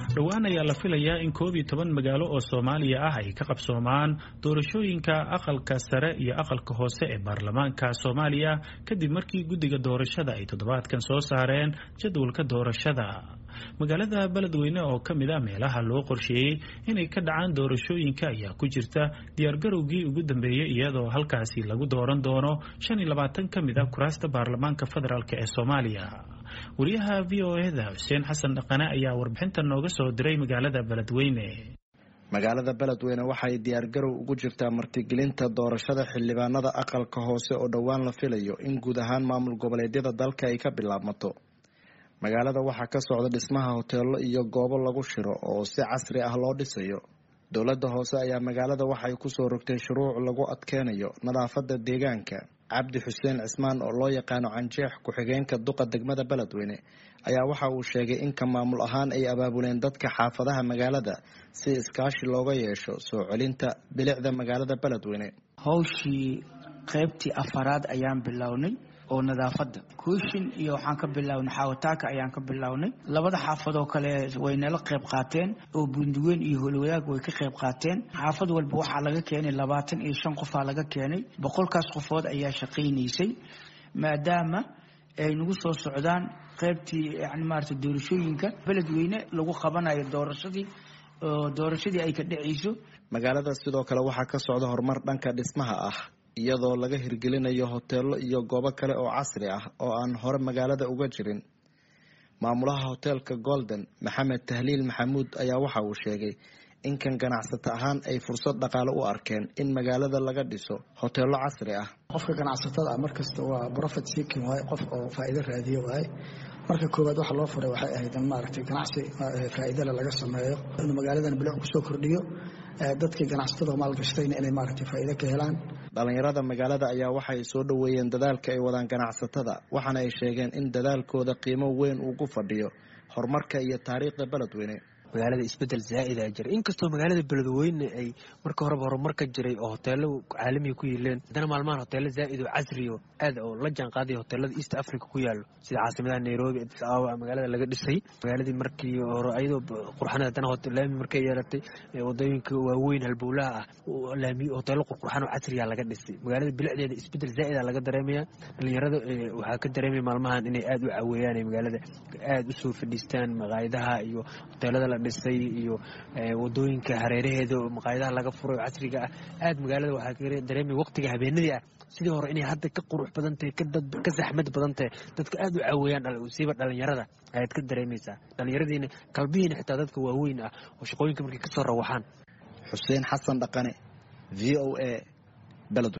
dhowaan ayaa la filayaa in koob iyo toban magaalo oo soomaaliya ah ay ka qabsoomaan doorashooyinka aqalka sare iyo aqalka hoose ee baarlamaanka soomaaliya kadib markii guddiga doorashada ay toddobaadkan soo saareen jadwalka doorashada magaalada beledweyne oo ka mid a meelaha loo qorsheeyey inay ka dhacaan doorashooyinka ayaa ku jirta diyaargarowgii ugu dambeeyey iyadoo halkaasi lagu dooran doono shan iyo labaatan ka mid a kuraasta baarlamaanka federaalk ee soomaaliya wariyaha v o eda xuseen xasan dhaqane ayaa warbixintan nooga soo diray magaalada beledweyne magaalada beledweyne waxay diyaargarow ugu jirtaa martigelinta doorashada xildhibaanada aqalka hoose oo dhowaan la filayo in guud ahaan maamul goboleedyada dalka ay ka bilaabmato magaalada waxaa ka socda dhismaha hoteelo iyo goobo lagu shiro oo si casri ah loo dhisayo dowladda hoose ayaa magaalada waxay kusoo rogtay shuruuc lagu adkeynayo nadaafada deegaanka cabdi xuseen cismaan oo loo yaqaano canjeex ku-xigeenka duqa degmada beledweyne ayaa waxa uu sheegay in ka maamul ahaan ay abaabuleen dadka xaafadaha magaalada si iskaashi looga yeesho soo celinta bilicda magaalada beledweyne howshii qaybtii afaraad ayaan bilownay oo nadaafada kuushin iyo waxaan ka bilownay xaawataaka ayaan ka bilownay labada xaafadoo kale way nala qayb qaateen oo bunduweyn iyo holwadaag way ka qayb qaateen xaafad walba waxaa laga keenay labaatan iyo shan qofaa laga keenay boqolkaas qofood ayaa shaqaynaysay maadaama ay nagu soo socdaan qaybtii yani maarata doorashooyinka beledweyne lagu qabanayo doorashadii oo doorashadii ay ka dhacayso magaalada sidoo kale waxaa ka socda horumar dhanka dhismaha ah iyadoo laga hirgelinayo hoteelo iyo goobo kale oo casri ah oo aan hore magaalada uga jirin maamulaha hoteelka golden maxamed tahliil maxamuud ayaa waxa uu sheegay in kan ganacsato ahaan ay fursad dhaqaale u arkeen in magaalada laga dhiso hoteelo casri ah qofka ganacsatada ah markasta waa profit seeking waaye qof oo faa'iido raadiyo waaye marka koowaad waxa loo furay waxay ahayd in maaragtay ganacsi faa'iidale laga sameeyo inuu magaaladan bilic kusoo kordhiyo dadkii ganacsatada maalgashtayna inay maaragtay faa'iido ka helaan dhalinyarada magaalada ayaa waxay soo dhoweeyeen dadaalka ay wadaan ganacsatada waxaana ay sheegeen in dadaalkooda qiimo weyn uu ku fadhiyo horumarka iyo taariikhda beledweyne magaalada isbedel zaa'ida jira inkastoo magaalada beledweyne ay marka horeba horumar ka jiray oo hoteelo caalamiga ku yiileen haddana maalmahan hoteelo zaa'id oo casriyo aad oo la jaan qaaday hoteelada east africa ku yaalo sida caasimadaha nairobi addis ababa magaalada laga dhisay magaaladii markii hore ayadoo qurxan haddana laami markay yeelatay wadooyinka waaweyn halbowlaha ah laami hoteelo qurqurxan oo casriya laga dhisay magaalada bilicdeeda isbedel zaa'ida laga dareemaya dhalinyarada waxaa ka dareemaya maalmahan inay aad u caweeyaan magaalada aad usoo fadhiistaan maqaayadaha iyo hoteelada la dhisay iyo wadooyinka hareeraheeda oo maqaayadaha laga furay oo casriga ah aad magaalada waxaa ka dareemaya waqtiga habeenadii ah sidii hore inay hadda ka qurux badan tahay ka saxmad badan tahay dadka aad u caweeyaan siiba dhalinyarada ayaad ka dareemaysaa dhalinyaradiina kalbihiina xitaa dadka waaweyn ah oo shaqooyinka markay kasoo rawaxaan xuseen xasan dhaqane v o a